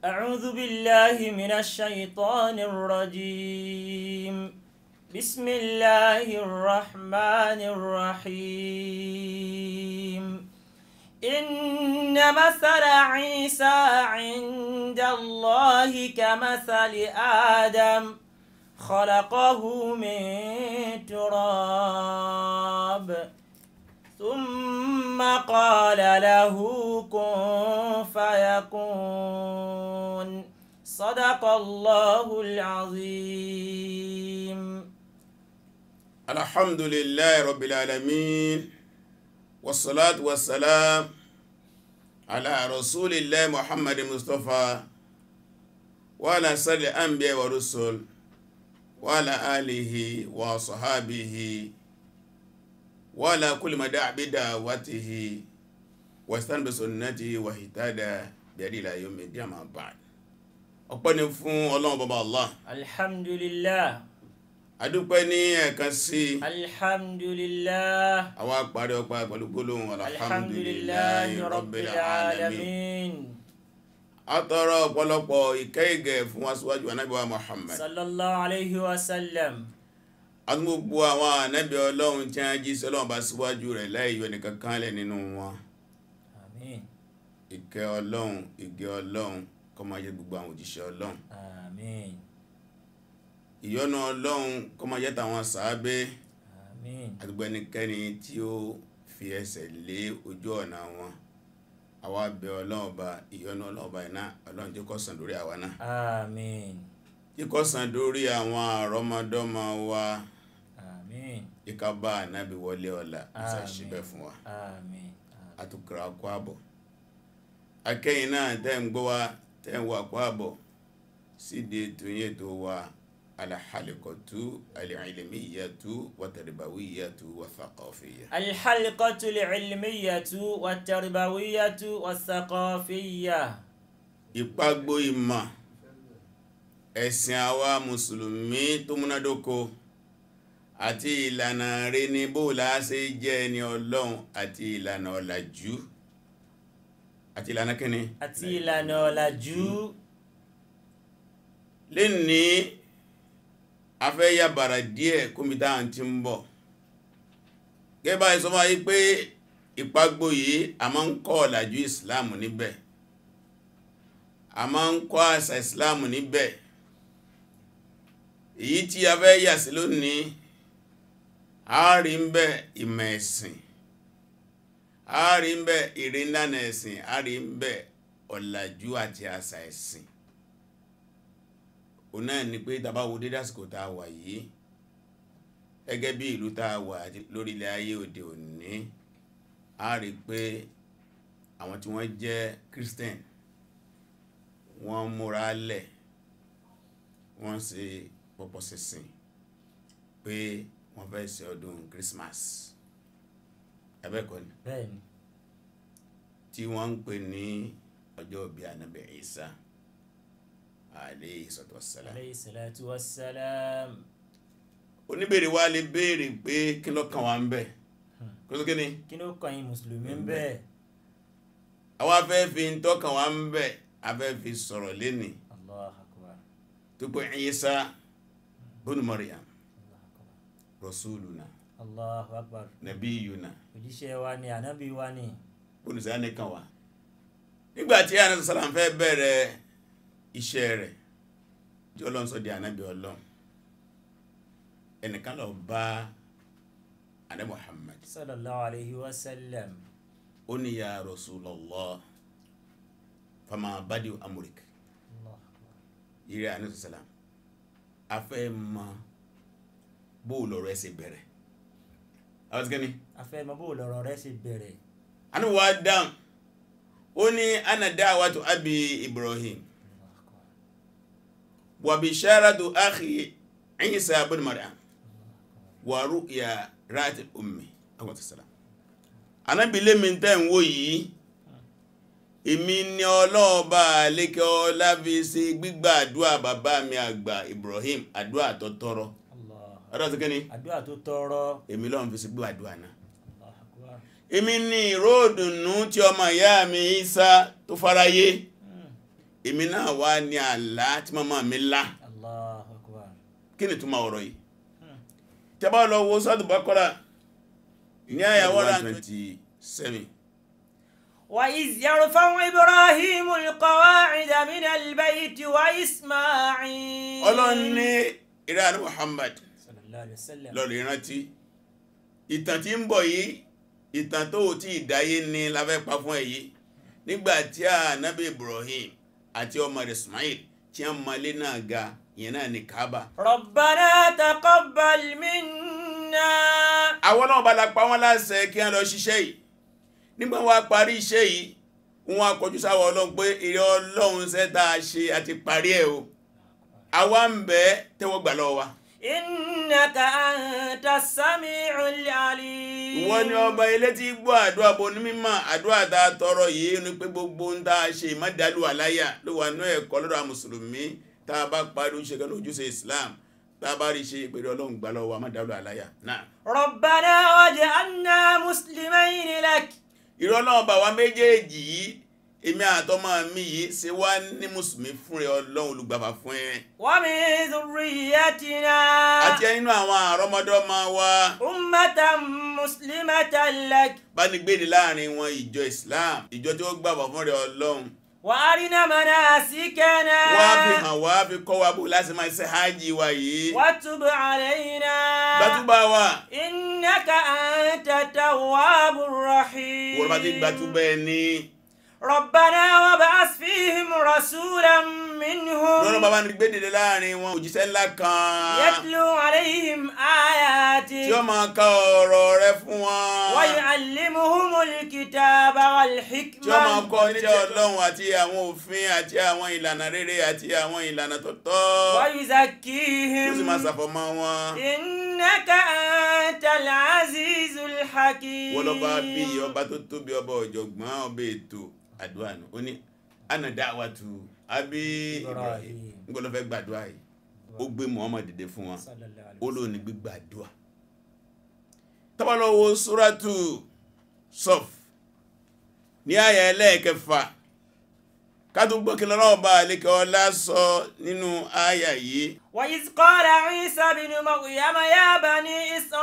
أعوذ بالله من الشيطان الرجيم بسم الله الرحمن الرحيم إن مثل عيسى عند الله كمثل آدم خلقه من تراب ثم قال له كن فيكون صدق الله العظيم الحمد لله رب العالمين والصلاة والسلام على رسول الله محمد مصطفى وعلى سر الأنبياء والرسل وعلى آله وصحابه وعلى كل ما دعا بدعوته واستنى بسنته واهتدى بهديه إلى يوم الدين أما بعد ọpẹ́ ni fún ọlọ́run bàbá allah الحمد لله adúpẹ́ ní ẹ̀kan sí الحمد لله àwọn àparí ọpá pẹ̀lú gbólóhùn الحمد لله رب العالمين àtọrọ ọ̀pọ̀lọpọ̀ ìkẹ́ ìgẹ̀ fún wa síwájú ànábì wa muhammad صلى الله عليه وسلم àti gbogbo àwọn ànábì ọlọ́run tí a jí sọ́lọ́run bá síwájú rẹ̀ láì yọ nìkan kan lẹ̀ nínú wọn آمين ìkẹ́ ọlọ́run ìgẹ́ ọlọ́run kó máa jẹ́ gbogbo àwọn òjíṣẹ́ ọlọ́run آمين ìyọ́nú ọlọ́run kó máa jẹ́ tàwọn sàábé آمين àti gbogbo ẹnikẹ́ni tí ó fi ẹsẹ̀ lé ojú ọ̀nà wọn àwa bẹ̀ ọlọ́run ọba ìyọ́nú ọlọ́run ọba iná ọlọ́run tí kó sàn lórí àwa náà آمين tí kó sàn lórí àwọn àrọ́mọdọ́mọ wa آمين ìka bá ànábì wọlé ọ̀la ìsàṣíbẹ̀ fún wa آمين àtùkùrà kó àbọ̀ akẹ́yìn náà tẹ́ ń gbọ́ wa tẹ́ ń wà kó àbọ̀ síde tóyè tó wa alhalikọ̀tú alìlmíyàtú wàtàríbàwíyàtú wàthàkọ̀fìyà الحلقة العلمية والتربوية والثقافية ìpàgbó ìmọ̀ ẹ̀sìn àwa mùsùlùmí tó múnádóko àti ìlànà rẹ̀ ní bóòlá ṣe jẹ́ ẹni ọlọ́run àti ìlànà ọ̀làjú àti ìlànà kíni àti ìlànà ọ̀làjú lè ní afẹ́ yàbàrà díẹ̀ kómítà àti ń bọ̀ gẹ́bà ìsọmọ́ yí pé ìpàgbó yìí a máa ń kọ́ ọ̀làjú ìsìláàmù níbẹ̀ a máa ń kọ́ àṣà ìsìláàmù níbẹ̀ èyí tí a fẹ́ yà sí lónìí a rí ń bẹ ìmọ̀ ẹ̀sìn a rí ń bẹ ìrìnlànà ẹ̀sìn a rí ń bẹ ọ̀làjú àti àṣà ẹ̀sìn o náà ni pé tàbá wo dédé àsìkò tá a wà yìí gẹ́gẹ́ bí ìlú tá a wà lórí ilẹ̀ ayé òde òní a rí pé àwọn tí wọ́n jẹ́ Christian wọ́n múra lẹ̀ wọ́n ṣe pọ̀pọ̀ sísìn pé wọ́n fẹ́ ṣe ọdún Christmas ẹbẹ́kọ́ ni bẹ́ẹ̀ni tí wọ́n ń pè ní ọjọ́ bí Ànábì Ìsá alayhi salatu wassalam alayhi salatu wassalam oníbèrè wa lè béèrè pé kí ló kàn wá ń bẹ̀ kó tó kí ni kí ló kàn yín mùsùlùmí ń bẹ́ẹ̀ àwọn afẹ́ fi ń tọ́kàn wá ń bẹ̀ afẹ́ fi sọ̀rọ̀ lénìí Allahu akbar tó pé Ìsá bónú Maryam Allahu akbar rasuluna Allahu akbar nabiyuna òjíṣẹ́ wa ni ànábì wa ni bónú sí àníkàn wá nígbàtí ànábì sàlám fẹ́ bẹ̀rẹ̀ iṣẹ́ rẹ̀ tí ọlọ́run sọ di ànábì ọlọ́run ẹnìkan lọ bá ànábì Muhammad sallallahu alayhi wa sallam ó ní ya Rasulullah fama badi amurik Allahu akbar yìí ànábì sàlám afẹ́ mọ bóòlù ọ̀rọ̀ ẹsẹ̀ bẹ̀rẹ̀ àwọn ti kẹ́ni afẹ́ mọ bó lọ̀rọ̀ rẹ ṣe bẹ̀rẹ̀ ànábì wa dáhùn ó ní ana da'watu abi Ibrahim Allahu akbar wa bisharatu akhi Isa ibn Maryam wa ru'ya ra'at ummi àwọn salam Ànábì lé mi tẹ́ ń wò yìí èmi ni ọlọ́ọ̀bá lékẹ́ ọlá fi ṣe gbígbà àdúà bàbá mi àgbà Ibrahim àdúà tó tọrọ Allah ọ̀dọ́ ti kẹ́ni àdúrà tó tọrọ èmi lọ́n fi ṣe gbígbà àdúà náà Allahu akbar èmi ni ìró ìdùnnú tí ọmọ ìyá mi Isa tó fáráyé èmi náà wá ní àlá tí màmá mi lá Allahu akbar. kí ni túmọ̀ ọ̀rọ̀ yìí tẹ́bá lọ wo sọ́dún Baqara ní àyàwó 127 وإذ يرفع إبراهيم القواعد من البيت وإسماعيل ọlọ́run ní ìrẹ́ Muhammad صلى الله عليه وسلم lọ́rọ̀ ìrántí ìtàn tí ń bọ̀ yìí ìtàn tó tí ìdáyé ní láfẹ́ pa fún èyí nígbàtí ànábì Ibrahim àti ọmọ rẹ̀ Ismail tí a malé náà ga ìyẹn náà ní Kaaba ربنا تقبل منا àwọn náà bá la pa wọ́n láṣẹ kí wọ́n lọ ṣiṣẹ́ yìí nígbà wọ́n parí iṣẹ́ yìí wọ́n akọjú sáwọ́ ọlọ́run pé ìrẹ́ ọlọ́run sẹ́ta ṣe àti parí ẹ̀ o àwa ń bẹ̀ tẹ́wọ́ gbà lọ́wọ́ wa إنك أنت السميع العليم ìwọ ni ọba ilé tí gbọ́ àdúrà bó ní mímọ̀ àdúrà tá a tọrọ yìí ni pé gbogbo ń tá a ṣe ìmọ̀dálù àláyà ló wà ní ẹ̀kọ́ lọ́dọ̀ àwọn mùsùlùmí tá a bá parí oúnjẹ kan lójúṣe Islam tá a bá rí ṣe ìpèrè ọlọ́run gbà lọ́wọ́ àmọ̀dálù àláyà náà ربنا واجعلنا مسلمين لك ìrọ́ náà bá wa méjèèjì yìí èmi àtọmọ mi yìí ṣe wá ní mùsùlùmí fún rẹ ọlọ́run olùgbàfà fún ẹ ومن ذريتنا àti ẹ nínú àwọn àrọ́mọdọ́mọ wa أمة مسلمة لك bá ní gbèdé láàrin wọn ìjọ Islam ìjọ tí ó gbàfà fún rẹ ọlọ́run وأرنا مناسكنا wá fi hàn wá fi kọ́ wa bó láti máa ṣe hajj wa yìí وتب علينا gbàtúbà wa إنك أنت التواب الرحيم wọ́n bá ti gbàtúbà ẹni ربنا وابعث فيهم رسولا lọ́nà منهم bàbá ní gbèdé láàrin wọn òjíṣẹ́ ńlá kan يتلو عليهم tí ó آياتك máa ka ọ̀rọ̀ rẹ fún wọn ويعلمهم الكتاب tí ó máa والحكمة kọ́ ní ọlọ́run àti àwọn òfin àti àwọn ìlànà rere àti àwọn ìlànà tó tọ́ tí ó sì ويزكيهم máa ṣàfọ̀mọ́ wọn إنك أنت العزيز الحكيم wọ́n lọ́ba bí ọba tó tóbi ọba ọ̀jọ̀gbọ́n ọba ètò àdúrà nù ó ní ana da'watu abi Ibrahim Ibrahim. ń gbọ́dọ̀ fẹ́ gbàdúrà yìí ó gbé Muhammad dìde fún wọn صلى الله عليه ó وسلم. lóun ní gbígbàdúrà tábàlọ́wọ́ suratu Saf ní àyà ẹlẹ́ẹ̀kẹfà kátó gbọ́kí lọ́rọ̀ ọba àlékẹ́ ọlá sọ nínú àyà yìí وإذ قال عيسى بن مريم يا بني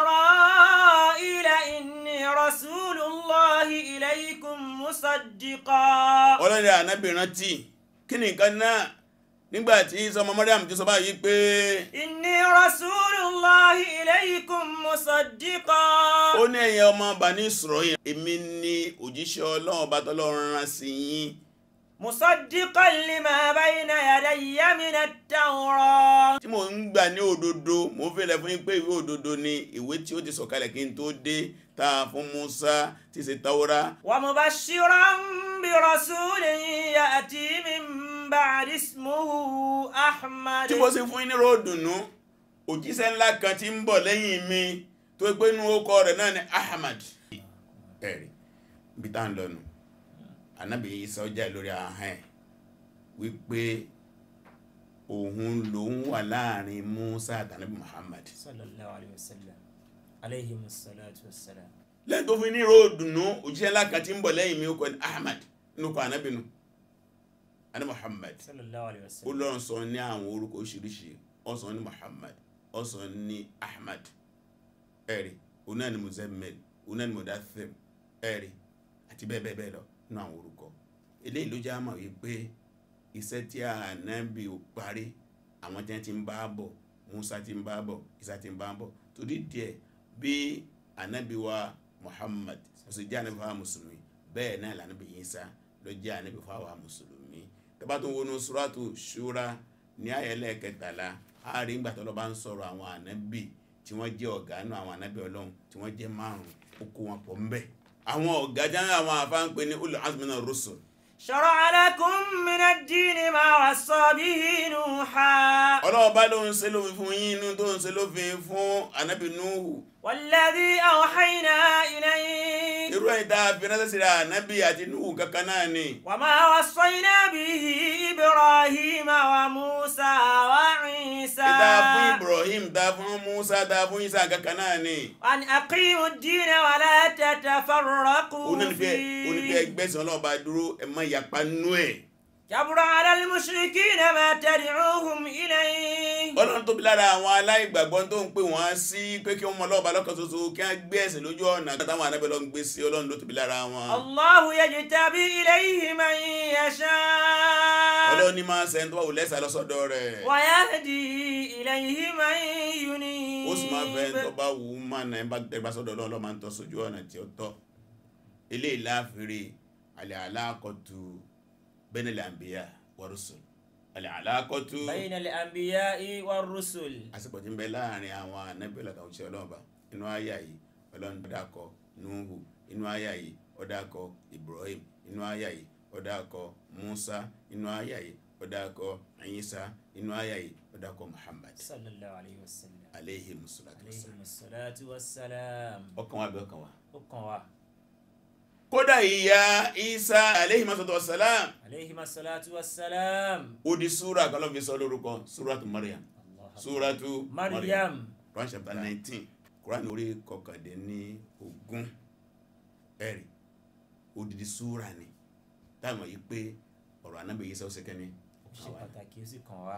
إسرائيل إني رسول الله إليكم مصدقا ọlọ́rẹ̀ ànábì rántí kí ni nǹkan náà nígbàtí sọmọ Maryam ti sọ báyìí pé إني رسول الله إليكم مصدقا ó ní ẹ̀yin ọmọ Bani Israel èmi ni òjíṣẹ́ ọlọ́run ọba tọ́lọ́run rán sí yín مصدقا لما بين يدي من التوراة tí mo ń gbà ní òdodo mo ń fẹ́lẹ̀ fún yín pé ìwé òdodo ni ìwé tí ó ti sọ̀kalẹ̀ kí n tó dé tá a fún Musa tí ṣe Taura ومبشرا برسول يأتي من بعد اسمه أحمد tí mo sì fún yín ní ròdùnú òjíṣẹ́ ńlá kan tí ń bọ̀ lẹ́yìn mi tó pé inú orúkọ rẹ̀ náà ni Ahmad ẹ̀rí bí tá ń lọ́nu anábì Isa ọjà lórí ahọ́n ẹ̀ wípé òun lòun wà láàrin Musa àtànábì Muhammad صلى الله عليه وسلم عليهم الصلاة والسلام lẹ́yìn tó fi ní ròdùnú òjíṣẹ́ ńlá kan tí ń bọ̀ lẹ́yìn mi ó kọ́ ní Ahmad inú kọ anábì nù anábì Muhammad صلى الله عليه ó وسلم lọ́run sọ ní àwọn orúkọ oríṣiríṣi ó sọ ní Muhammad ó sọ ní Ahmad ẹ̀rí oná ni Muzammil oná ni Mudaththir ẹ̀rí àti bẹ́ẹ̀ bẹ́ẹ̀ bẹ́ẹ̀ lọ nínú àwọn orúkọ eléyìí ló já mọ̀ wípé iṣẹ́ tí ànábì ò parí àwọn tí wọ́n ti ń bá bọ̀ Musa ti ń bá bọ̀ Isa ti ń bá bọ̀ torí díẹ̀ bí ànábì wa Muhammad ó sì jẹ́ ànábì fáwọn mùsùlùmí bẹ́ẹ̀ náà lànábì Isa ló jẹ́ ànábì fáwọn mùsùlùmí tẹ́bá tó wọnú suratu Shura ní ayẹlẹ́ kẹtàlá a rí ìgbà tó lọ bá ń sọ̀rọ̀ àwọn ànábì tí wọ́n jẹ́ ọ̀gá nù àwọn ànábì ọlọ́run tí wọ́n jẹ́ márùn-ún ó kó wọn pọ̀ ńbẹ̀ àwọn ọ̀gá jáde àwọn afáǹpẹ ní ulul azmi minar rusul شرع لكم من الدين ما وصى به نوحا ọlọ́wọ́ bá ló ń ṣe lófin fún yín inú tó ń ṣe lófin fún ànábì Nuhu والذي أوحينا إليك irú ẹ̀yìn tá a fi ránṣẹ́ sí ànábì àti Nuhu kankan náà ni وما وصينا به إبراهيم وموسى وعيسى ìdá fún Ibrahim dá fún Musa dá fún Isa kankan náà ni أن أقيموا الدين ولا تتفرقوا onífẹ́ onífẹ́ فيه ẹgbẹ́sìn ọlọ́wọ́ bá dúró ẹ̀ má yapa nú ẹ̀ كبر على المشركين ما تدعوهم إليه ọlọ́run tóbi lára àwọn aláìgbàgbọ́ tó ń pè wọ́n sí pé kí wọ́n mọ ọlọ́ọ̀bá lọ́kàn ṣoṣo kí wọ́n gbé ẹ̀sìn lójú ọ̀nà táwọn anábẹ́ lọ ń gbé sí ọlọ́run ló tóbi lára wọn. الله يجتبي إليه من يشاء ọlọ́run ní máa ń sẹ́ni tó bá wù lẹ́sà lọ́sọ̀dọ̀ rẹ̀ ويهدي إليه من ينيب ó sì máa fẹ́ tó bá wù ú mà náà ẹ̀ bá tẹ́gbà sọ́dọ̀ ọlọ́run máa ń tọ́ sójú ọ̀nà tí ó tọ́ eléyìí láàfin alẹ́ aláàkọ́tù bẹ́nẹ̀lẹ̀ àǹbíyà wọ́rùsùn alẹ́ aláàkọ́tù بين الأنبياء والرسل àsìkò tí ń bẹ láàrin àwọn anábìlẹ̀ àtàwọn òṣìṣẹ́ ọlọ́run bá inú àyà yìí ọlọ́run dákọ̀ nuhu inú àyà yìí ó dákọ̀ ibrahim inú àyà yìí ó dákọ̀ musa inú àyà yìí ó dákọ̀ isa inú àyà yìí ó dákọ̀ muhammad صلى الله عليه وسلم aleyhi musulatu wasalam عليهم الصلاة والسلام ọkàn wa bí ọkàn wa. ó kàn wá kódà ìyá isa aleyhi musulatu wasalam عليهم الصلاة والسلام ó di súra kan ló fi sọ lórúkọ súratu mariam الله أكبر. súratu مريم Quran chapter nineteen Quran orí kọkàndínní ogún ẹ̀rí odidi súra ni táwọn yìí pé ọ̀rọ̀ anábì Ìsá ó ṣe kẹ́ni ó ṣe pàtàkì ó sì kàn wá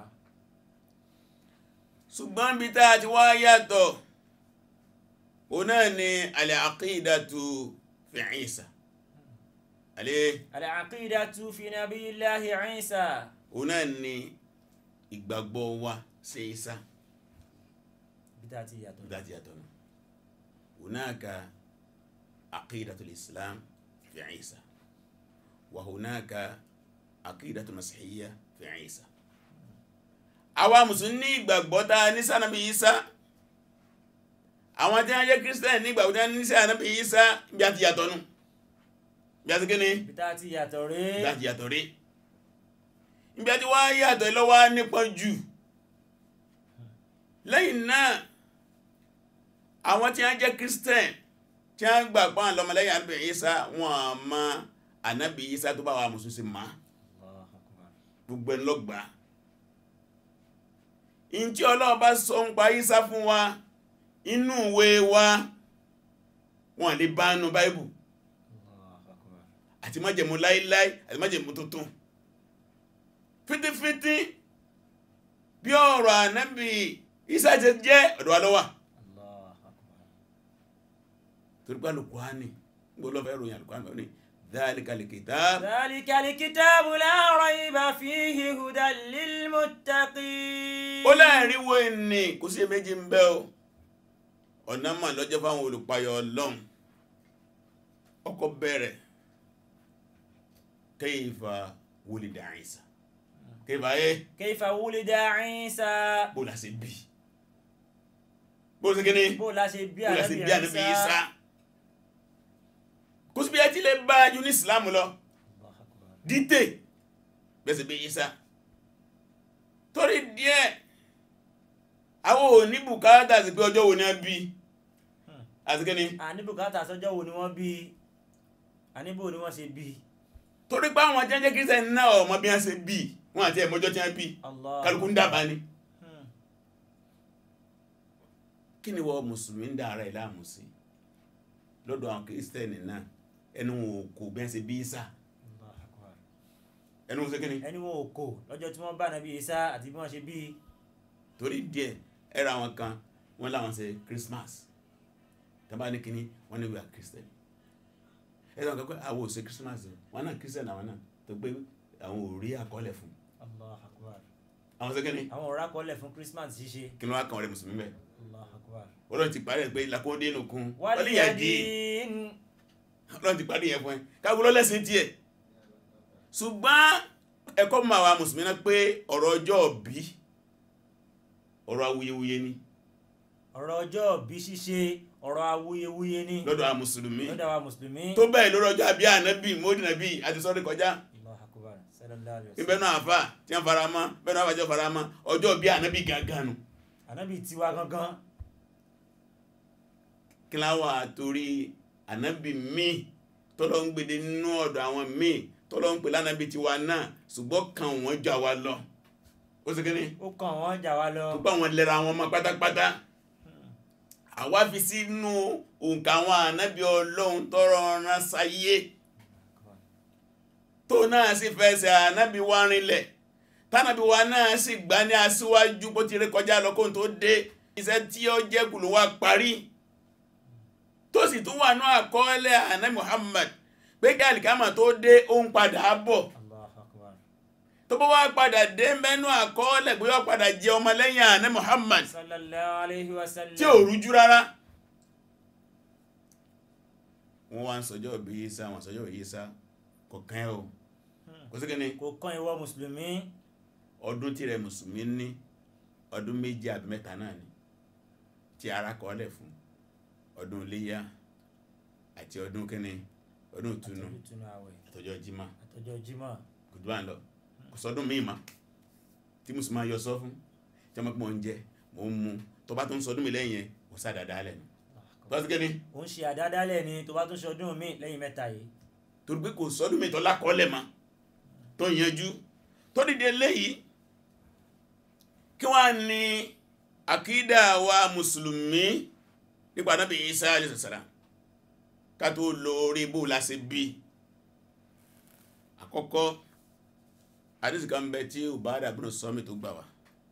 ṣùgbọ́n bí tá a ti wá yàtọ̀ òun náà ni al-aqidatu fi Ìsá alẹ́ العقيدة في نبي الله عيسى òun náà ni ìgbàgbọ́ wa sí Ìsá بداية ياتون bí tá a ti yàtọ̀ nù hunaka aqidatul islam fi Ìsá wa hunaka aqidatul masihiyya fi Ìsá àwa mùsùlùmí ní ìgbàgbọ́ tá a ní sànàbí Ìsá àwọn tí wọ́n jẹ́ kírísítẹ́nì ní ìgbàgbọ́ tí wọ́n ní sànàbí Ìsá bí a ti yàtọ̀ nù bí a ti kíni بداية ياتون bí a ti yàtọ̀ rí bí a ti wá yàtọ̀ lọ́wọ́ nípọn jù lẹ́yìn náà àwọn tí wọ́n jẹ́ kírísítẹ́nì tí wọ́n gbà pọ́n lọ́mọlẹ́yìn ànábì Ìsá wọn à mọ ànábì Ìsá tó bá wà mùsùlùmí máa الله أكبر gbogbo ẹni ló gbà in tí Ọlọ́run bá sọ ń pa Ìsá fún wa inú ìwé wa wọn lè bá nù báìbù الله أكبر àti májẹ̀mú láíláí àti májẹ̀mú tuntun fítífítí bí ọ̀rọ̀ ànábì Ìsá ti jẹ́ ọ̀dọ̀ wa ló wà الله أكبر torí pé Al-Qur'ani gbogbo lọ́fẹ́ ròyìn Al-Qur'ani ní dhalikal kitab ذلك الكتاب لا ريب فيه هدى للمتقين ó láàrin wo ní kò sí méjì ń bẹ o ọ̀nà mà lọ́jọ́ fáwọn olùpayọ̀ ọlọ́run ọkọ̀ bẹ̀rẹ̀ kayfa wulida Isa kayfa ayé كيف ولد عيسى bó la ṣe bí bó la ṣe kíní bó la ṣe bí bó la ṣe bí ànábì Ìsá Isa kò sí bí ẹ ti lè bá ju ní Islam lọ الله أكبر dídè bẹ́ẹ̀ sì bí Isa torí díẹ̀ àwọn ò ní bùkátà sí pé ọjọ́ wo ni a bí àti kíni àní bùkátà sọ́jọ́ wo ni wọ́n bí àní bò ni wọ́n ṣe bí torí pé àwọn jẹ́jẹ́ kírísítẹ́nì náà ọmọ bí wọ́n ṣe bí wọ́n àti ẹ̀mọ́jọ́ tí wọ́n bí Allah kálukú ń dábàá ni Hmm. kí ni wọ́n mùsùlùmí ń dá ara ẹ̀ láàmú sí lọ́dọ̀ àwọn kírísítẹ́nì náà ẹnu wọn ò kò bí wọ́n ṣe bí Ìsá Allah akbar. ẹnu wọn ṣe kíni ẹni wọn ò kò lọ́jọ́ tí wọ́n bá nàbí Ìsá àti bí wọ́n ṣe bí torí díẹ̀ ẹ̀rọ àwọn kan wọ́n láwọn ṣe Christmas tàbá ní kíní wọ́n ní we are Christian ẹ̀rọ àwọn kan pé àwọn ò ṣe Christmas o wọ́n náà Christian àwọn náà tó pé àwọn ò rí àkọọ́lẹ̀ fún Allah akbar. àwọn ṣe kíní àwọn ọ̀rá kọ́lẹ̀ fún Christmas ṣíṣe kí ló wá kàn ọ̀rẹ́ mùsùlùmí bẹ́ẹ̀ Allah akbar. ọlọ́run ti parí ẹ̀ pé lakóńdé nù kún wal wọ́n lè yà dé yadin ọlọ́run ti parí yẹn fún ẹ káàkiri lọ́lẹ́sìn tiẹ̀ ṣùgbọ́n ẹ̀kọ́ mọ̀ àwa mùsùlùmí náà pé ọ̀rọ̀ ọjọ́ bí ọ̀rọ̀ awuyewuye ni ọ̀rọ̀ ọjọ́ bí ṣíṣe ọ̀rọ̀ awuyewuye ni lọ́dọ̀ àwọn mùsùlùmí lọ́dọ̀ wa mùsùlùmí tó bẹ́ẹ̀ lórí ọjọ́ àbí ànábì mọ́dí nàbí àti sọ́rí kọjá Allah akbar sallallahu alaihi ibẹ̀ wasallam náà àfà tí wọ́n fara mọ́ bẹ́ẹ̀ náà àfàjọ́ fara mọ́ ọjọ́ bí ànábì gangan nù ànábì tiwa gangan kí láwà torí ànábì míì tọ́lọ́ ń gbèdé nínú ọ̀dọ̀ àwọn míì tọ́lọ́ ń pè lánàbì tiwa náà ṣùgbọ́n kan wọ́n jọ àwa lọ ó sì kíni ó kàn wọ́n jà wá lọ tó bá wọn lẹ́ra wọn mọ́ pátápátá àwa fi sínú òǹkà àwọn ànábì ọlọ́run tọ́rọ rán sáyé tó náà sì fẹsẹ̀ ànábì wa rinlẹ̀ tánàbí wa náà sì gbá ní aṣíwájú bó ti rí kọjá lọ kóhun tó dé iṣẹ́ tí ó jẹ́ kù ló wá parí tó sì tún wà ní àkọọ́lẹ̀ ànábì Muhammad pé kí àlìkámà tó dé ó ń padà bọ̀ Allahu akbar. tó bá wá padà dé mẹ́nu àkọọ́lẹ̀ pé ó padà jẹ ọmọ lẹ́yìn ànábì Muhammad sallallahu alayhi wa sallam. tí ò rújú rárá wọ́n wá ń sọjọ́ bí Ìsá wọn sọjọ́ bí Ìsá kọ̀kan ẹ̀ o kò sí kíni kò kàn ìwọ mùsùlùmí. ọdún tí rẹ mùsùlùmí ní ọdún méjì àbí mẹ́ta náà ni tí ara kọ́lẹ̀ fún ọdún iléyá àti ọdún kíni ọdún ìtúnu àtọ́jú túnú àwẹ̀ àtọjọ́ jímọ̀ àtọ́jọ́ jímọ̀. kò tó bá ń lọ kò sọdún míì má tí mùsùlùmí máa yọ sọ fún tí wọ́n pọ̀ ń jẹ mò ń mu tó bá tó ń sọdún mi lẹ́yìn yẹn kò sá dáadáa lẹ́nu tó sí kíni ó ń ṣe àdádálẹ̀ ni tó bá tún ṣọdún mi lẹ́yìn mẹ́ta yìí. torí pé kò sọdún mi tó lákọọ́lẹ̀ ma tó yanjú tó dìde léyìí kí wọ́n ní àkídà wa mùsùlùmí nípa Ànábì Ìsá alayhi salam ká tó lo orí bó lásì bí àkọ́kọ́ àdísì kan bẹ tí Ubadah ibn Samit tó gbà wá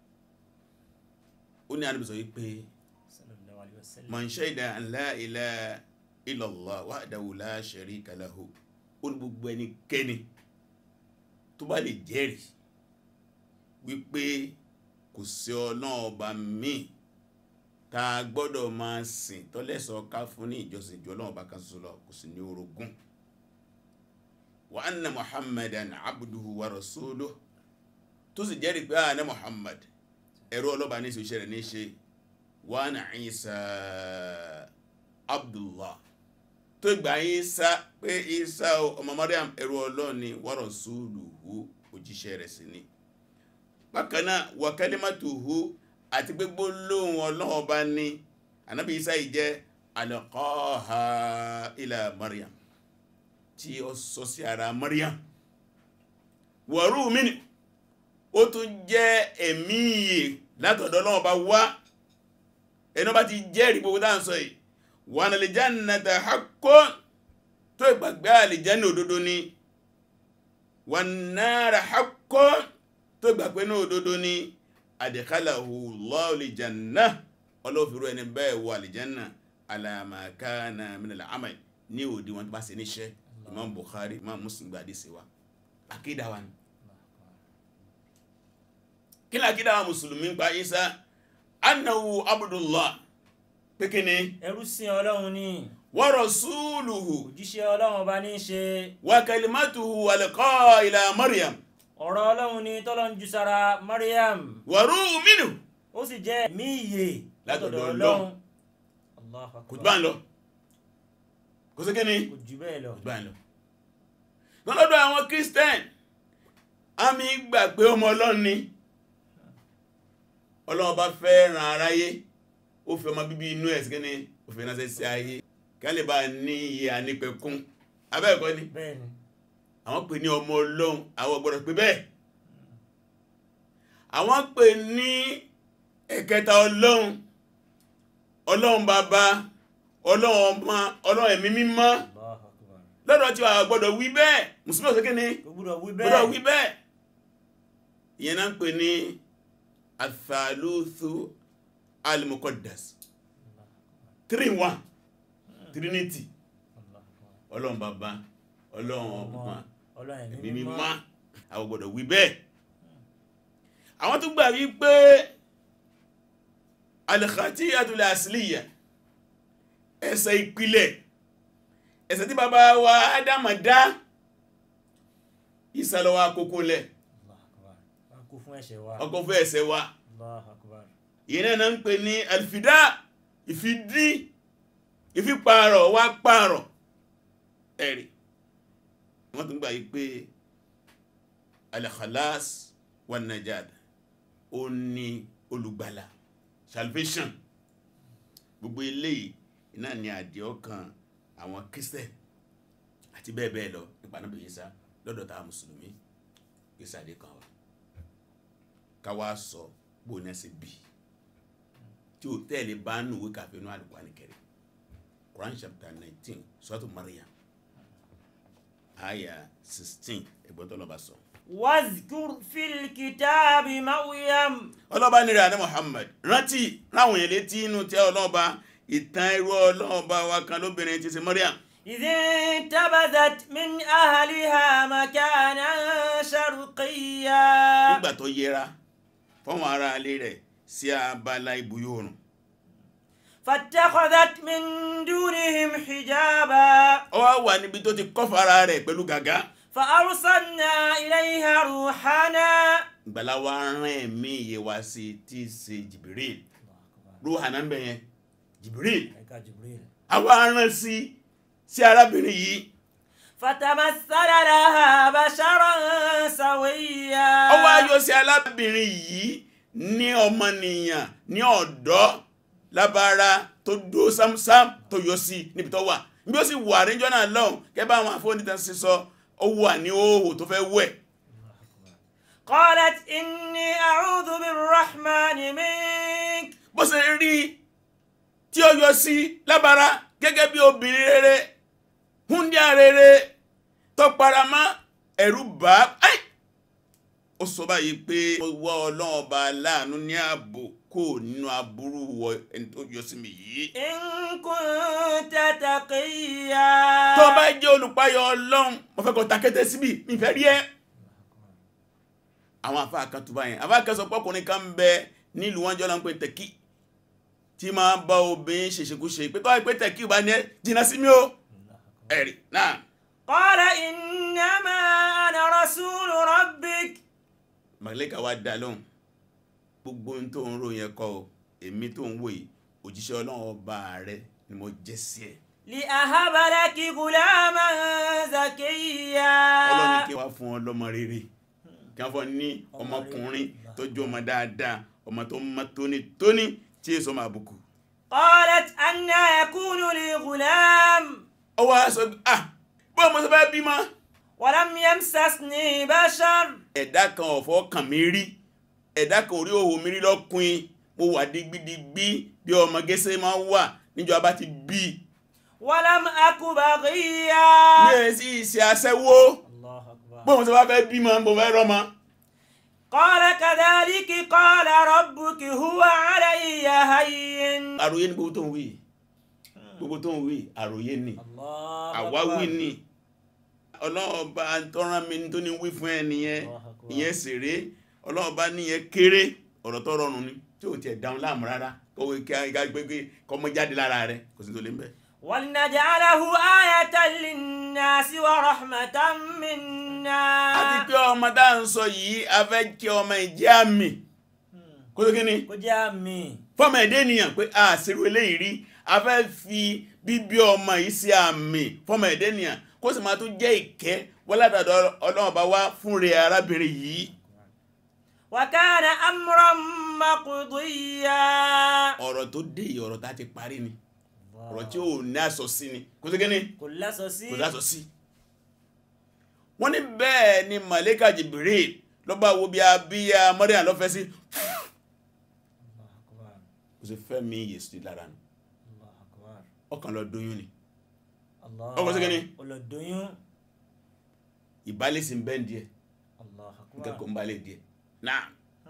ó ní Ànábì sọ wípé sallallahu alayhi wa sallam. man shahida an la ilaha illallah wahdahu la sharika lahu ó ní gbogbo ẹnikẹ́ni tó bá lè jẹ́rìí wípé kò sí ọlọ́run ọba míì tá a gbọ́dọ̀ máa sìn tọ́lẹ́sọ ká fún ní ìjọsìn ju ọlọ́run ọba kan ṣoṣo lọ kò sí ní orogún wa anna muhammadan abduhu wa rasuluhu tó sì jẹ́rìí pé àná muhammad ẹ̀rọ ọlọ́ba ní ìṣòṣẹ́ rẹ̀ ní í ṣe wa anna isa abdullah tó gbà Ìsá pé Ìsá ọmọ Maryam ẹrú Ọlọ́run ni wa rasuluhu òjíṣẹ́ rẹ̀ sí ni bákanáà wa kalimatuhu àti pé gbólóhùn Ọlọ́run ọba ní ànábì Ìsá yìí jẹ́ alqaha ila Maryam tí ó sọ sí ara Maryam wa ruh minhu ó tún jẹ́ ẹ̀mí ìyè látọ̀dọ̀ Ọlọ́run ọba wá ẹni ọba ti jẹ́rìí gbogbo dáhùn sọ yìí wà ní aljannata haqqun tó ìgbàgbé àlìjánà òdodo ni wà nára haqqun tó ìgbàgbé ní òdodo ni adkhalahu Allahu aljanna ọlọ́fìrú ẹni bẹ́ẹ̀ wọ àlìjánà ala ma kana min al-amal ní òdi wọn tó bá ṣe níṣẹ́ Imam Bukhari Imam Muslim gbàdí sí wa àkídà wa ni kí ni àkídà wa mùsùlùmí ń pa Isa annahu abdullah pé kí ni ẹrú sí ọlọ́run ní wa rasuluhu òjíṣẹ́ ọlọ́run ọba ní í ṣe wa kalimatuhu alqa ila maryam ọ̀rọ̀ ọlọ́run ní tọ́lọ́ ń ju sára Maryam wa ruhu minhu ó sì jẹ́ mí ìyè Látọ̀dọ̀ látọ̀dọ̀ Ọlọ́run. ọlọ́run Allahu kò akbar. jù bá ń lọ kò sí kí ni kò jù bẹ́ẹ̀ lọ kò jù bá ń lọ lọ́dọ̀ àwọn christian àmì gbà pé ọmọ ọlọ́run ni ọlọ́run bá fẹ́ ran aráyé ó fi ọmọ bíbí inú ẹ̀ sí kí ni ó fi ránṣẹ́ sí ayé kí a lè bá ní iye ànípẹ̀kún abẹ́ẹ̀kọ́ ni bẹ́ẹ̀ ni àwọn pè ní ọmọ ọlọ́run àwọn gbọ́dọ̀ pé bẹ́ẹ̀ àwọn pè ní ẹ̀kẹta ọlọ́run ọlọ́run bàbá ọlọ́run ọmọ ọlọ́run ẹ̀mí mímọ́ Allahu akbar. lọ́dọ̀ tí a gbọ́dọ̀ wí bẹ́ẹ̀ mùsùlùmí ọ̀sẹ̀ kí ni kò gbúdọ̀ wí gbọ́dọ̀ wí bẹ́ẹ̀ bẹ́ẹ̀ ìyẹn náà ń pè ní athaluthu al-muqaddas three in one trinity Allahu akbar. ọlọ́run bàbá ọlọ́run ọmọ ọlọ́run ẹ̀mí ẹ̀mí mímọ́ mímọ́ àwọn gbọ́dọ̀ wí bẹ́ẹ̀ àwọn tó gbà wí pé al-khati'atul asliya ẹ̀ṣẹ̀ ìpìlẹ̀ ẹ̀ṣẹ̀ tí bàbá wa Ádámù dá ìsàlọ́wà àkókò lẹ̀ Allahu akbar. wá kú fún ẹ̀ṣẹ̀ wa ọkọ̀ fẹ́ ẹ̀ṣẹ̀ wa Allahu akbar. ìyẹn náà ń pè ní alfidá ìfidí ìfipààrọ̀ wá pààrọ̀ ẹ̀rì wọ́n tún gbà yí pé al-khalas wa najad ó ní olùgbàlà salvation gbogbo eléyìí iná ni àdìẹ ọkàn àwọn Christian àti bẹ́ẹ̀ bẹ́ẹ̀ lọ nípa náà bẹ̀yẹ sá lọ́dọ̀ tá a mùsùlùmí ìsàdé kan wa ká wá sọ bó ní ẹsẹ̀ bíi tí o tẹ́lẹ̀ bá nù wí kàfé nù Al-Qur'an Karim Quran chapter nineteen suratu Maryam àyà 16 ẹgbọ́n tó lọ́ba sọ واذكر في الكتاب مريم ọlọ́ba nírẹ̀ àná Muhammad rántí ráwọn èèyàn létí inú tẹ́ ọlọ́ba ìtàn irú ọlọ́ba wa kan lóbìnrin ti ṣe Maryam إذ انتبذت من أهلها مكانا شرقيا nígbà tó yẹra fọ́wọn ará ilé rẹ̀ sí abala ibùyọ oòrùn فاتخذت من دونهم حجابا ó wá wà níbi tó ti kọ́fà ara rẹ̀ pẹ̀lú gàgá فأرسلنا إليها روحنا ìgbàlá wa rán ẹ̀mí iye wa sí tí í ṣe Jibril ruhana ń bẹ yẹn Jibril àwa rán sí sí arábìnrin yìí فتمثل لها بشرا سويا ó wá yọ sí arábìnrin yìí ní ọmọnìyàn ní ọ̀dọ́ lábára tó dúró sámsám tó yọ sí níbi tó wà bí ó sì wà níjọ́ náà lọ́hùn kẹ́bà àwọn afọ́nìtàn sí sọ ó wà ní òhò tó fẹ́ wẹ̀ قالت إني أعوذ بالرحمن منك bó ṣe rí tí ó yọ sí lábára gẹ́gẹ́ bí obìnrin rere húndíà rere tó paramá ẹ̀rù bá áì ó sọ báyìí pé ó wá ọlọ́run ọba láàánú ní ààbò kò nínú aburú wọ ẹni tó yọ sí mi yìí إن كنت تقيا tó bá jẹ́ olùpayọ̀ ọlọ́run mo fẹ́ kó takété síbi mi fẹ́ rí ẹ́ àwọn àfáà kan tó báyìí àfáà kan sọ pọ́kùnrin kan ń bẹ nílùú wọn jọ lọ́n pé tẹ̀kí tí máa bá obìnrin ṣèṣekúṣe pé tọ́wọ́ pé tẹ̀kí bá ní ẹ jìnnà sí mi ó ẹ̀rì náà قال إنما أنا رسول ربك màlẹ́kà wá dá lóhùn gbogbo ohun tó ń ròyìn ẹ̀kọ́ o èmi tó ń wò yìí òjíṣẹ́ ọlọ́run ọba rẹ ni mo jẹ́ sí ẹ̀ لأهب لك غلاما زكيا ọlọ́run ní kí wá fún ọ lọ́mọ rere kí wọ́n fún ọ ní ọmọkùnrin tó jẹ́ ọmọ dáadáa ọmọ tó mọ́ tónítóní tí èso máa bùkù قالت أنا يكون لي غلام ó wá sọ ah bó mo sọ fẹ́ bímọ ولم يمسسني بشر ẹ̀dá kan ọ̀fọ́ kàn mí rí ẹ̀dá kan orí òhò mi rí lọ́kùnrin mo wà digbidigbi bí ọmọ gẹ́sẹ́ máa ń wà níjọ́ bá ti bí ولم أك بغيا mi ẹ̀ sí ìṣe aṣẹ́wó الله أكبر bó mo sọ fẹ́ bímọ mo fẹ́ rọ́mọ قال كذلك قال ربك هو علي هين àròyé ní gbogbo tó ń wí gbogbo tó ń wí àròyé ni الله àwáwí ni ọlọ́ọ̀bá tọ́rán mi tó ní wí fún ẹ nìyẹn Allahu Akbar. ìyẹn sèré ọlọ́ọ̀bá níyẹn kéré ọ̀rọ̀ tó rọrùn ni tí ò tiẹ̀ dáhùn láàmú rárá kọ́wé kí a gbégbé kọ́mọ jáde lára rẹ kò sí tó lé ń bẹ̀. ولنجعله آية للناس ورحمة منا àti pé ọmọ tá à ń sọ yìí a fẹ́ kí ọmọ ìjẹ́ àmì kó tó kí ni kó jẹ́ àmì fọ́mọ ẹ̀dẹ́ ènìyàn pé a ṣerú eléyìí rí a fẹ́ fi bíbí ọmọ yìí sí àmì fọ́mọ ẹ̀dẹ́ ènìyàn kó sì máa tún jẹ́ ìkẹ́ wọ́n látàdọ̀ ọlọ́run bá wá fún rẹ̀ arábìnrin yìí وكان أمرا مقضيا ọ̀rọ̀ tó dé yìí ọ̀rọ̀ tá a ti parí ni ọ̀rọ̀ tí ò ní àsọ sí ni kó tó kí ni kò lásọ sí kò lásọ sí wọ́n ní bẹ́ẹ̀ ni màlẹ́kà Jibril ló bá wo bí abíyá Maryam lọ́fẹ́ sí kò sì fẹ́ mi yè sí lára nù ọkàn lọ dóyún ni Ọkọ̀ sí kíni? olódóyún ìbálẹ̀ sí ń bẹ́ẹ̀ díẹ̀ nǹkan kò ń balẹ̀ díẹ̀ náà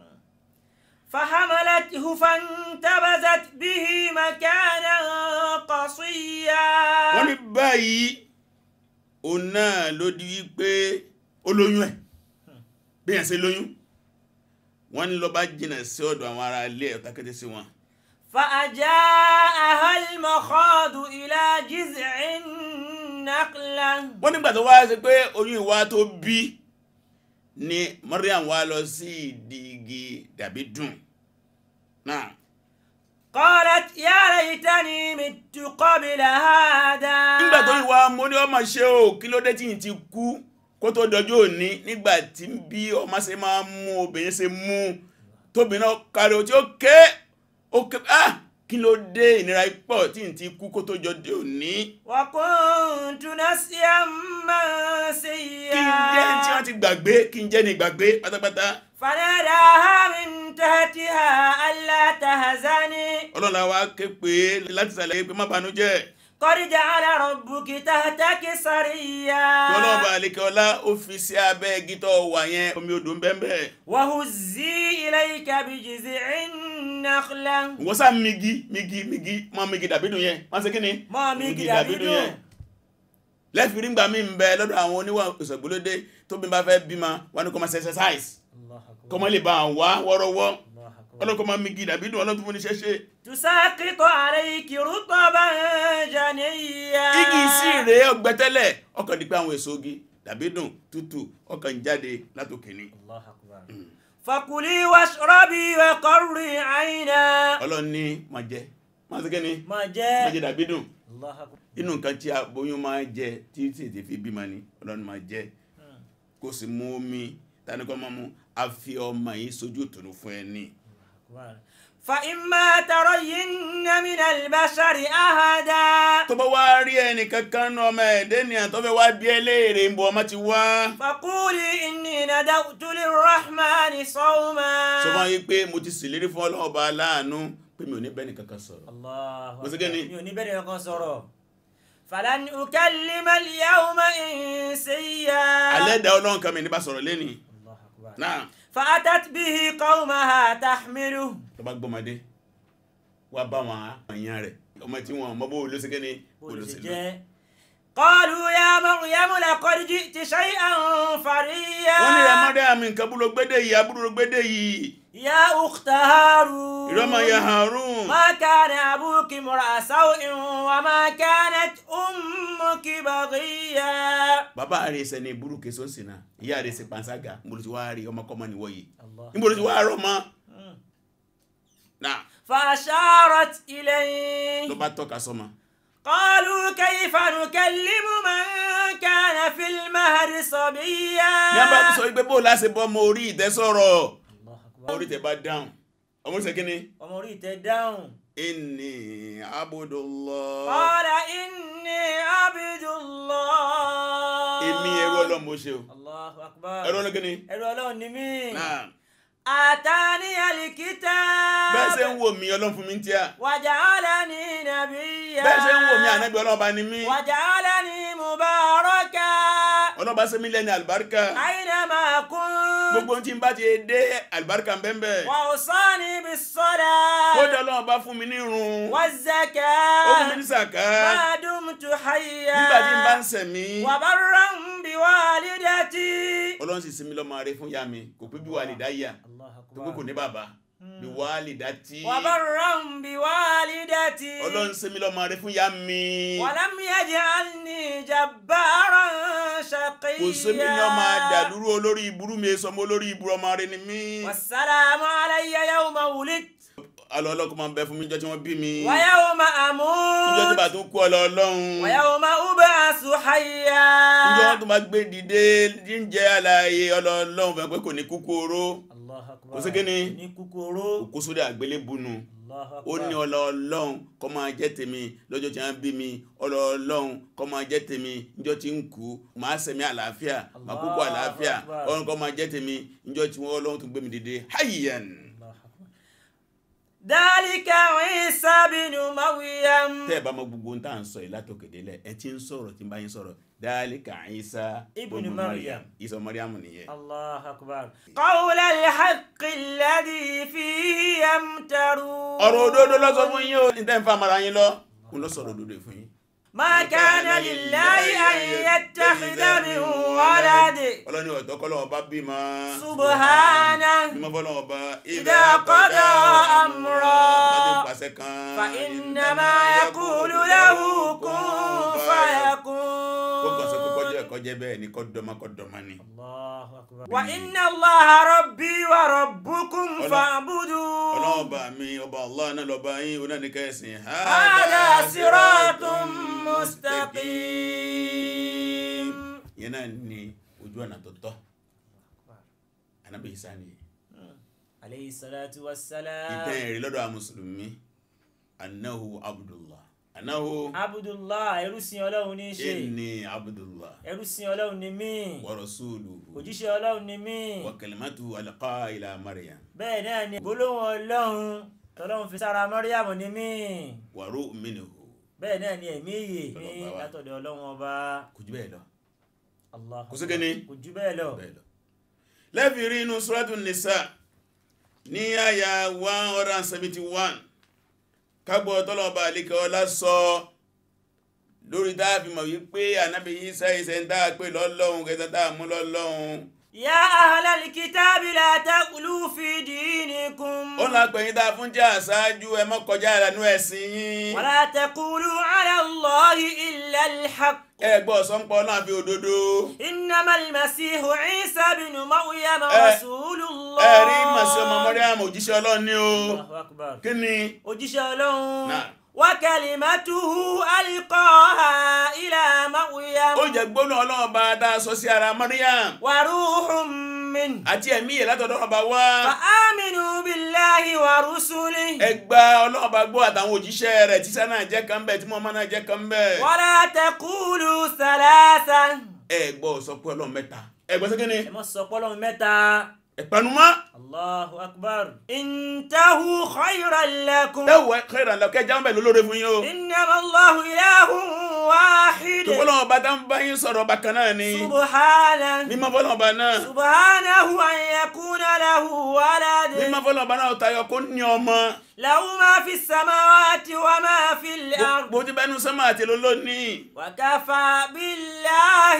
فحملته فانتبذت به مكانا قصيا wọ́n ní báyìí òun náà ló di wípé ó lóyún ẹ̀ bí yẹn ṣe lóyún wọ́n ní ló bá jìnà sí ọ̀dọ̀ àwọn ará ilé ẹ̀ takété sí wọn فأجاءها المخاض إلى جذع النخلة wọ́n nígbà tó wá ṣe pé oyún ìwá tó bí ni Maryam wá lọ sí ìdí igi dàbí dùn náà قالت يا ليتني مت قبل هذا nígbà tó ìwà mo ní ọmọ ṣe o kí ló dé tí yìí ti kú kó tó dọjọ́ òní nígbà tí bí ọmọ ṣe máa ń mú obìnrin ṣe mú tóbìnrin náà kárí o tí ó ké ó ké ah kí ló dé ìnira ipò tí yìí ti kú kó tó jọjọ́ òní وكنت نسيا kí n jẹ́ tí منسيا wọ́n ti gbàgbé kí n jẹ́ ní gbàgbé pátápátá فناداها من تحتها ألا تهزني ọlọ́la wa ké pé láti sàlẹ̀ pé má banújẹ́ قد جعل ربك تحتك سريا tọ́lọ́ba àlekẹ́ọ́lá ó fi sí abẹ́ igi tó wà yẹn omi odò ń bẹ́ẹ̀ bẹ́ẹ̀ وهزي إليك بجذع النخلة wọ́n sá migi migi migi mọ́ migi dàbídùn yẹn wọ́n ṣe kí ni Mọ́ migi dàbídùn. lẹ́fìrí ńgbà mí ń bẹ lọ́dọ̀ àwọn oníwà ìṣègbólódé tó bí n bá fẹ́ bímọ wọn ni kò máa ṣe exercise الله أكبر kọ́ mọ́ lè bá wá wọ́rọ́wọ́ الله أكبر ọlọ́kọ́ máa migi dàbídùn ọlọ́tún fún ní ṣẹ́ṣẹ́ تساقط عليك رطبا جنيا igi sí rèé ọgbẹ́tẹ́lẹ̀ ọkàn di pé àwọn èso igi dàbídùn tútù ọkàn jáde látòkè ni الله أكبر فكلي واشربي وقري عينا ọlọ́run ní máa jẹ máa ṣe kí ni ما máa جاء jẹ dàbídùn الله أكبر inú nǹkan tí aboyún máa jẹ tí tètè fi bímọ ni ọlọ́run máa jẹ kó sì mú omi tani kọ́ máa mú a fi ọmọ yìí sójú ìtùnú fún ẹ ní. أكبر فإما ترين من البشر أحدا tó bá wá rí ẹnì kankan náà ọmọ ẹ̀dẹ́ ni àtọ́fẹ́ wá bí ẹlẹ́ẹ̀rẹ̀ ń bọ̀ ọmọ ti wá. فقولي إني ندوت للرحمن صوما sọ fún yín pé mo ti ṣèlérí fún ọlọ́run ọba aláàánú pé mi ò ní bẹ́ẹ̀ ni kankan sọ̀rọ̀. الله Mo ṣe kí ni? mi ò ní bẹ̀rẹ̀ kankan sọ̀rọ̀ فلن أكلم اليوم إنسيا alẹ́ da ọlọ́run kan mi ní bá sọ̀rọ̀ lẹ́ni. الله أكبر náà فأتت به قومها تحمله tó bá gbọ́mọdé wá bá wọn àyàn rẹ̀ ọmọ tí wọn mọ bó olóṣèké ni olóṣèlú. olùsèjẹ́ قالوا يا مريم لقد جئت شيئا فريا wọ́n ní rẹ̀ mọ́dé àmì nǹkan búrò gbédè yìí abúrò gbédè yìí يا أخت هارون ìrọ́mọ ya Harun ما كان أبوك امرأ سوء وما كانت أمك بغيا bàbá rẹ̀ ṣẹ̀ ní burú kẹsàn sí náà ìyá rẹ̀ ṣe panṣágà níbo ti wá rí ọmọkọ́mọ níwọ̀ yìí الله níbo ti wá rọ̀ mọ́ náà فأشارت ló إليه bá tọ́ka sọ́mọ قالوا كيف نكلم من كان في المهد صبيا ní a bá tún sọ wípé bó láṣẹ bọ́ ọmọ orí ìtẹ́ sọ̀rọ̀ الله ọmọ أكبر orí ìtẹ́ bá dáhùn ọmọ orí ìtẹ́ kí ni ọmọ orí ìtẹ́ dáhùn inni abudullah قال إني عبد الله èmi ẹrú ọlọ́run mo ṣe o الله أكبر ẹrú ọlọ́run kí ni ẹrú ọlọ́run ni mí náà àtàní الكتاب bẹ́ẹ̀ ṣe ń wò mí ọlọ́run fún mi ń tíà وجعلني نبيا bẹ́ẹ̀ ṣe ń wò mí ànábì ọlọ́run bá ní mí وجعلني مباركا ọlọ́run bá ṣe mí lẹ́ni àlùbáríkà أينما كنت gbogbo ohun tí n bá ti dé àlùbáríkà bẹ́ẹ̀ وأوصاني kódà بالصلاة ọlọ́run bá fún mi ní irun ó fún mi ní والزكاة sàká ما دمت حيا nígbà tí n bá ń sẹ̀mí وبرا بوالدتي ọlọ́run sì sinmi lọ́mọ rẹ fún ya mi kò pé bí wàlídà yà الله tó pé kò أكبر ní bàbá bí wàlídà tí وبرا بوالدتي ọlọ́run sinmi lọ́mọ rẹ fún ya mi ولم يجعلني جبارا kò sinmi ní ọmọ شقيا àdàlúrú olórí ìburú mi sọmọ olórí ìburú ọmọ rẹ ni mí والسلام علي يوم ولدت alọ́ ọlọ́kùn máa ń bẹ fún mi níjọ́ tí wọ́n bí mi ويوم níjọ́ tí أموت bàá tún kú ọlọ́ ọlọ́run ويوم أبعث حيا níjọ́ wọn tún máa gbé dìde jíjẹ́ àlàyé ọlọ́ ọlọ́run fẹ́ pé kò ní kúkú oró الله أكبر Kò sí kíni? ní kúkúrú kò sórí àgbélébùnú الله ó ní أكبر ọlọ́ ọlọ́run kó máa jẹ́ tèmi lọ́jọ́ tí wọ́n bí mi ọlọ́ ọlọ́run kó máa jẹ́ tèmi níjọ́ tí ń kú màá sẹ̀mí àlàáfíà màá kúkú Allahu àlàáfíà Akbar. ọlọ́run kó máa jẹ́ tèmi níjọ́ tí wọ́n ọlọ́run tún gbé mi dìde hayyan الله أكبر ذلك عيسى بن مريم tẹ́ ẹ bá mọ gbogbo ohun tá à ń sọ yìí látòkè délẹ̀ ẹ ti ń sọ̀rọ̀ tí ń bá yín sọ̀rọ̀ dhalika Isa Ibn ibn Maryam. Isa Maryam nìyẹn الله أكبر قول الحق الذي فيه يمترون ọ̀rọ̀ òdodo ló sọ fún yín o ní tẹ́ ń fa mara yín lọ ń lọ sọ̀rọ̀ òdodo fún yín. ما كان لله أن يتخذ من ولد ọlọ́ni ọ̀tọ́ kọ́ lọ́wọ́ bá bímọ. سبحانه bímọ fọlọ́wọ́ bá. إذا قضى أمرا láti pàṣẹ kan. فإنما يقول له كن kó kàn sọ pé فيكون kọjá ẹ̀kọ́ jẹ́ bẹ́ẹ̀ ni kọ́ dọ́mọ kọ́ dọ́mọ ni. الله أكبر وإن الله ربي وربكم ọlọ́wọ́ فاعبدوه bá mi ọba Allah náà lọ́ba yín oná ní kẹ́sìn. هذا صراط مستقيم yẹn náà ni ojú ọ̀nà tó tọ́ Ànábì Ìsá nìyẹn. عليه الصلاة والسلام ìtẹ́ ẹ̀rí lọ́dọ̀ àwọn mùsùlùmí anahu abdullah anahu Abdullah ẹrúsìn Ọlọ́run ní í ṣe inni abdullah ẹrúsìn Ọlọ́run ní mí wa rasuluhu òjíṣẹ́ Ọlọ́run ní mí wa kalimatu alqa ila maryam bẹ́ẹ̀ náà ni gbólóhùn Ọlọ́run tọ́lọ́run fi sára Mọ́ríàmù ní mí wa ru'minuhu bẹ́ẹ̀ náà ni ẹ̀mí ìyè ní Ọlọ́run bá wa. látọ̀dọ̀ ọlọ́run ọba kò jù bẹ́ẹ̀ lọ Allah Kò sí kíni? kò jù bẹ́ẹ̀ lọ bẹ́ẹ̀ lọ lẹ́fì rí inú suratu nisa ní àyà 171 kágbọ́ tọ́lọ̀ọba àlíkẹ́ ọlá sọ lórí dáàfi mọ̀ wípé ànábì Ìsá ìsẹ̀ ń dáa pé lọ́lọ́run kẹta dáa mú lọ́lọ́run ya ahlal kitabi la taqulu fi dinikum ó là pẹ̀yìn dáa fún jẹ́ àṣáájú ẹ má kọjá ìlànà ẹ̀sìn yín wala taqulu ala Allahi illa al-haqq ẹgbọ́ sọ́npọ̀ náà fi òdodo إنما المسيح عيسى بن مريم Eh, رسول الله ẹ̀rí màsí ọmọ Màríàmù òjíṣẹ́ Ọlọ́run ni o الله أكبر kí ni òjíṣẹ́ Ọlọ́run Náà. وكلمته ألقاها إلى مريم ó jẹ́ gbóná Ọlọ́run bá dá sọ sí ara Màríàm وروح منه àti ẹ̀mí ẹ̀ látọ̀dọ̀ ọba wá فآمنوا بالله ورسله ẹgbà Ọlọ́run bá gbọ́ àtàwọn òjíṣẹ́ rẹ̀ tí sá náà jẹ́ kan bẹ̀ tí mọ́mọ́ náà jẹ́ kan bẹ̀ ولا تقولوا ثلاثا ẹgbọ́ sọ pé Ọlọ́run mẹ́ta ẹgbọ́ sí kíni ẹ má sọ pé Ọlọ́run mẹ́ta ẹ̀panumọ́ الله أكبر انتهوا خيرا لكم ẹwọ kẹrìnà lọ kẹjá ń bẹ̀ lólórí fún yín o إنما الله إله واحد tó fọlọ́wọ́ bá dán bá yín sọ̀rọ̀ ọba kan náà ni سبحانه mímọ́ fọlọ́wọ́ bá náà سبحانه أن يكون له ولد mímọ́ fọlọ́wọ́ bá náà tayọ kó ní ọmọ له ما في السماوات وما في الأرض gbogbo tí bẹ́nu sọ́mọ́ àti lólónìí وكفى بالله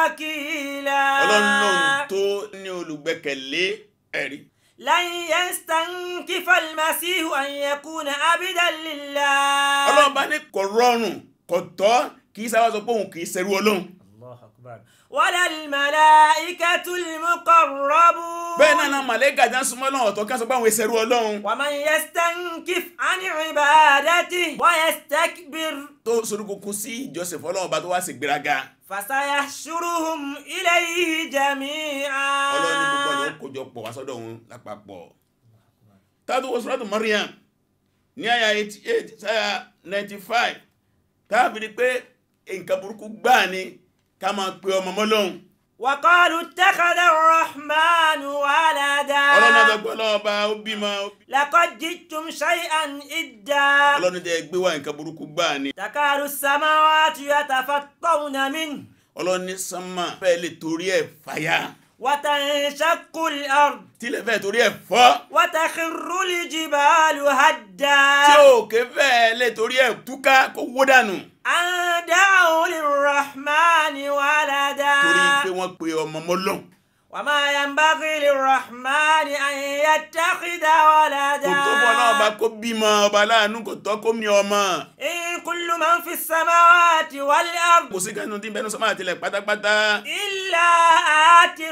وكيلا ọlọ́run lòun tó ní olùgbẹ́kẹ̀lé ẹ̀rí لن يستنكف المسيح أن يكون عبدا لله ọlọ́run bá ní kò rọrùn kò tọ́ kì í sábà sọ pé òun kì í ṣẹrú ọlọ́run الله أكبر ولا الملائكة المقربون bẹ́ẹ̀ náà náà màlẹ́gà já ń súnmọ́ ọlọ́run ọ̀tọ̀ ká sọ pé àwọn ìṣẹrú ọlọ́run ومن يستنكف عن عبادته ويستكبر tó sorúkúkú sí ìjọsìn fọlọ́run bá tó wá sí gbéraga فسيحشرهم إليه جميعا ọlọ́run ní gbogbo ọ̀nà ó kójọ pọ̀ wá sọ́dọ̀ òun lápapọ̀ tátó wọ sọ́dọ̀ Maryam ní àyà 88 sáyà 95 táàbìrì pé nǹkan burúkú gbáà ni ká máa pe ọmọ mọ́lọ́hun وقالوا اتخذ الرحمن ولدا ọlọ́run náà gbọ́ lọ́wọ́ bá ó bímọ لقد جئتم شيئا إدا ọlọ́run tẹ́ gbé wá nǹkan burúkú gbáà ni تكاد السماوات يتفطرن منه ọlọ́run ní sánmà fẹ́ lè torí ẹ̀ fàyà وتنشق الأرض tílẹ̀ fẹ́ torí ẹ̀ fọ́ وتخر الجبال هدا tí òkè fẹ́ lè torí ẹ̀ túká kó wó dànù أن دعوا للرحمن ولدا torí pé wọ́n pe ọmọ mọ́lọ́hun وما ينبغي للرحمن أن يتخذ ولدا kò tó bọ́ náà bá kó bímọ ọba láàánú kò tọ́ kó mi ọmọ إن كل من في السماوات والأرض kò sí kẹ́nu tí bẹ́nu sọ́mọ́ àtìlẹ̀ pátápátá إلا آتي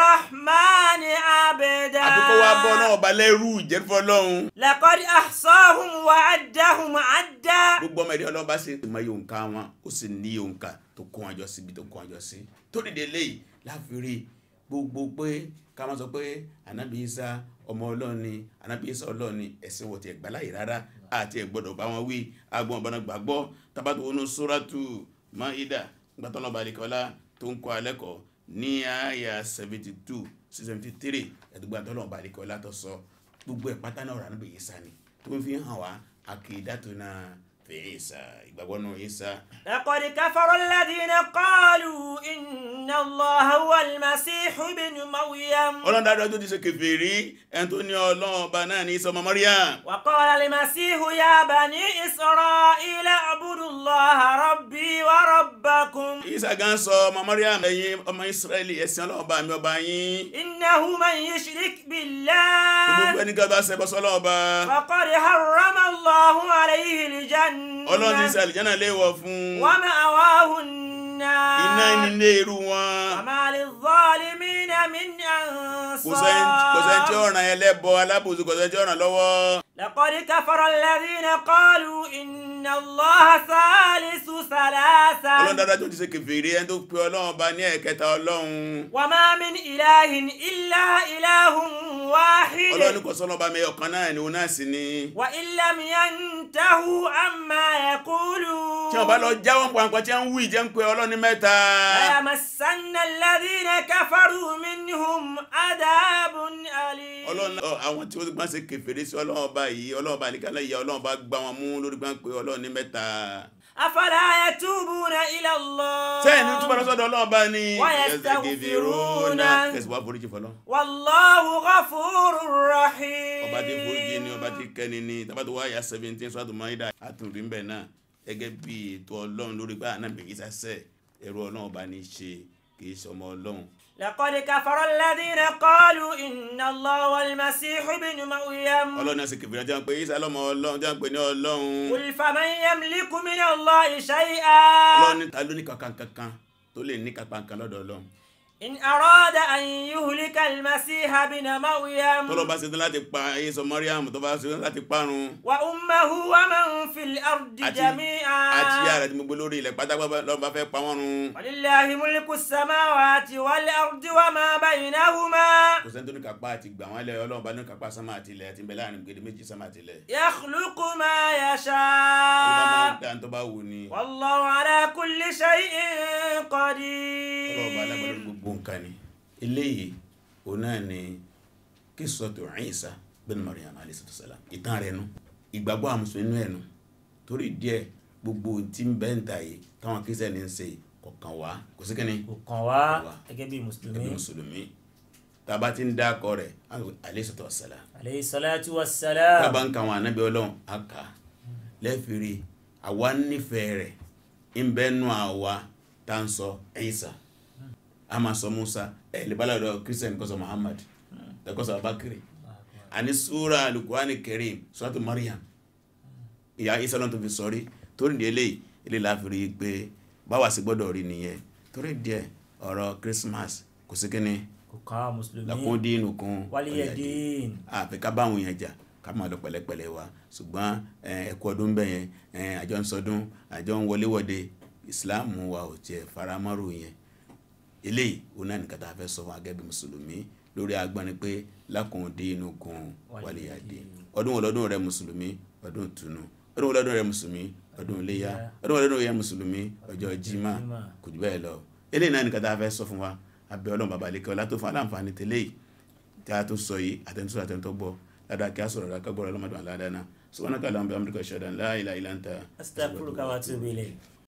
الرحمن عبدا àti kó wá bọ́ náà ọba lẹ́rú ìjẹ́rìfọ́ lọ́hun لقد أحصاهم وعدهم عدا gbogbo ọmọ ẹ̀dẹ́ ọlọ́ba ṣe mọ iye òǹkà wọn ó sì ní iye òǹkà tó kó wọn jọ sí ibi tó kó wọn jọ sí tó dìde léyìí láfirí gbogbo pé ká máa sọ pé ànábì Ìsá ọmọ ọlọ́run ni ànábì Ìsá ọlọ́run ni ẹ̀sìn wọ̀ tí ẹ̀ gbáláyè rárá àti ẹ̀ gbọ́dọ̀ bá wọn wí agbọn ọ̀bọ̀nà gbàgbọ́ tábàtò wọnú sóràtù Máídà gbàtọ́nà balẹ̀kọ́lá tó ń kọ́ alẹ́kọ̀ọ́ ní àyà seventy two sí seventy three ẹ̀dùgbà tọ́lọ̀ balẹ̀kọ́lá tó sọ gbogbo ẹ̀ pátá náà ọ̀rọ̀ ànábì Ìsá ni tó ń fi hàn wá àkìdátúná fi Ìsá ìgbàgbọ́ náà Ìsá لقد كفر الذين قالوا إن الله هو المسيح ابن مريم ọlọ́run dáadáa tó ti ṣe kèfèrí ẹni tó ní ọlọ́run ọba náà ní Ìsá ọmọ Maryam وقال المسيح يا بني إسرائيل اعبدوا الله ربي وربكم Ìsá gan sọ ọmọ Maryam ẹ̀yin ọmọ Ísírẹ́lì ẹ̀sìn ọlọ́run ọba mi ọba yín إنه من يشرك gbogbo بالله ẹni kan bá ṣẹbọ sọ́lọ́run ọba فقد حرم الله عليه ọlọ́run ti ṣe الجنة àlìjánà léèwọ̀ fún ومأواه iná النار nílé irú wọn وما للظالمين من kò sẹ́ni kò sẹ́ni tí ó أنصار ràn ẹlẹ́bọ alábòsí kò sẹ́ni tí ó ràn lọ́wọ́ لقد كفر الذين قالوا إن الله ثالث ọlọ́run ثلاثة dáadáa tó ti ṣe kèfèrí ẹni tó pe ọlọ́run ọba ní ẹ̀kẹta ọlọ́run وما من إله إلا إله ọlọ́run واحد kò sọ́nà ọba mi ọ̀kan náà ni òun náà sì ni وإن لم ينتهوا عما يقولون tí wọ́n bá lọ jáwọ́ pàǹpà tí wọ́n ń wí jẹ́ ń pe ọlọ́run ní mẹ́ta ليمسن الذين كفروا منهم عذاب أليم ọlọ́run ọ, àwọn tí wọ́n gbọ́n ṣe kèfèrí sí ọlọ́run ọba yìí ọlọ́run ọba nìkan lẹ́yìn ọlọ́run ọba gbá wọn mú lórí gbọ́n pé ọlọ́run ní mẹ́ta أفلا يتوبون إلى الله sẹ́yìn ní túbọ̀ lọ́sọ̀dọ̀ ọlọ́run bá ní ويستغفرون kẹsì wá foríjì fọlọ́ والله غفور رحيم ọba tí foríjì ni ọba tí kẹ́ni ni tábà tó wáyà seventeen sọ́tò mọ́ídà àtúndì ń bẹ̀ náà gẹ́gẹ́ bí ètò ọlọ́run lórí pé ànábì Ìsá sẹ́ ẹ̀rọ ọlọ́run ọba ní í ṣe kì í ṣọmọ ọlọ́run لقد كفر الذين قالوا إن الله والمسيح ابن مريم ọlọ́run náà sì kìfìrì tí wọ́n pe Ìsá lọ́mọ ọlọ́run tí wọ́n pe ní ọlọ́run قل فمن يملك من الله شيئا ọlọ́run ní ta ló ní kankan kankan tó lè ní kankan kan lọ́dọ̀ ọlọ́run إن أراد أن يهلك المسيح ابن مريم tọ́lọ́ bá ṣetán láti pa Ìsá Mọ́ríàmù tó bá ṣetán láti parun وأمه ومن في الأرض àti جميعا àti ìyá rẹ̀ tí mo gbé lórí ilẹ̀ pátápátá lọ́ba fẹ́ pa wọ́n run ولله ملك السماوات والأرض وما بينهما kò sẹ́ni tó ní kápá àti gbà wọ́n lẹ̀ ọlọ́run bá ní kápá sámà àti ilẹ̀ àti ìbẹ̀ láàrin gbèdé méjì sámà àti ilẹ̀ يخلق ما ọlọ́run máa يشاء ń dá tó bá wù ní والله على كل شيء ọlọ́run bá lágbàdo قدير gbogbo nǹkan ni eléyìí òun náà ni qissatu Isa bin Maryam alayhi salam ìtàn rẹ̀ nu ìgbàgbọ́ àwọn mùsùlùmí nínú ẹ̀ nu torí díẹ̀ gbogbo tí ń bẹ́ ń ta yìí táwọn kírísítẹ́nì ń ṣe kọ̀ọ̀kan wá kò sí kẹ́ni kò kàn wá gẹ́gẹ́ bí mùsùlùmí ẹbí mùsùlùmí tàbá ti ń dákọ rẹ̀ alayhi salam alayhi salatu wassalam tábà ń ka àwọn ànábì ọlọ́run á kà á lẹ́fìrí àwa nífẹ̀ẹ́ rẹ̀ ń bẹ́ nù àwa tá ń sọ Ìsá a máa sọ Musa ẹ̀ lè bá lọ́dọ̀ Christian kọ́sọ̀ Muhammad lẹ́kọ́sọ̀ Abakiri àní súra alukurani Karim suratu Maryam ìyá Ìsá lọ́n tó fi sọrí torí ní eléyìí ilé láfìrí pé báwa sì gbọ́dọ̀ rí nìyẹn torí díẹ̀ ọ̀rọ̀ Christmas kò sí kíní kò kàn wá mùsùlùmí lakún dínú kún waliya din àfi ká báwọn yẹn jà ká máa lọ pẹ̀lẹ́pẹ̀lẹ́ wa ṣùgbọ́n ẹkú ọdún bẹ́ẹ̀ yẹn àjọ ń sọdún àjọ ń wọléwọ̀de ìsìláàmù wa ò tiẹ̀ faramọ́rò yẹn eléyìí òun náà nìkan tá a fẹ́ sọ fún agẹ́bí mùsùlùmí lórí agbọ́ni pé lákùn dínú kún waliya din ọdún wọlọ́dún rẹ mùsùlùmí ọdún ìtùnú ọdún wọlọ́dún rẹ mùsùlùmí ọdún iléyá ọdún wọlọ́dún rẹ mùsùlùmí ọjọ́ jimá kò jù bẹ́ẹ̀ lọ eléyìí náà nìkan tá a fẹ́ sọ fún wa abẹ́ ọlọ́run bàbá àlekẹ́ ọlá tó fún aláǹfààní tẹ́lẹ̀ yìí tí a tó sọ yìí àtẹnusọ àtẹnutọ gbọ́ ládàá kí a sọ̀rọ̀ ládàá kágbọ́rọ̀ ọlọ́mọdún aládàá náà subhanaka allahumma wa bihamdika ashhadu an la ilaha illa anta astaghfiruka wa atubu ilayk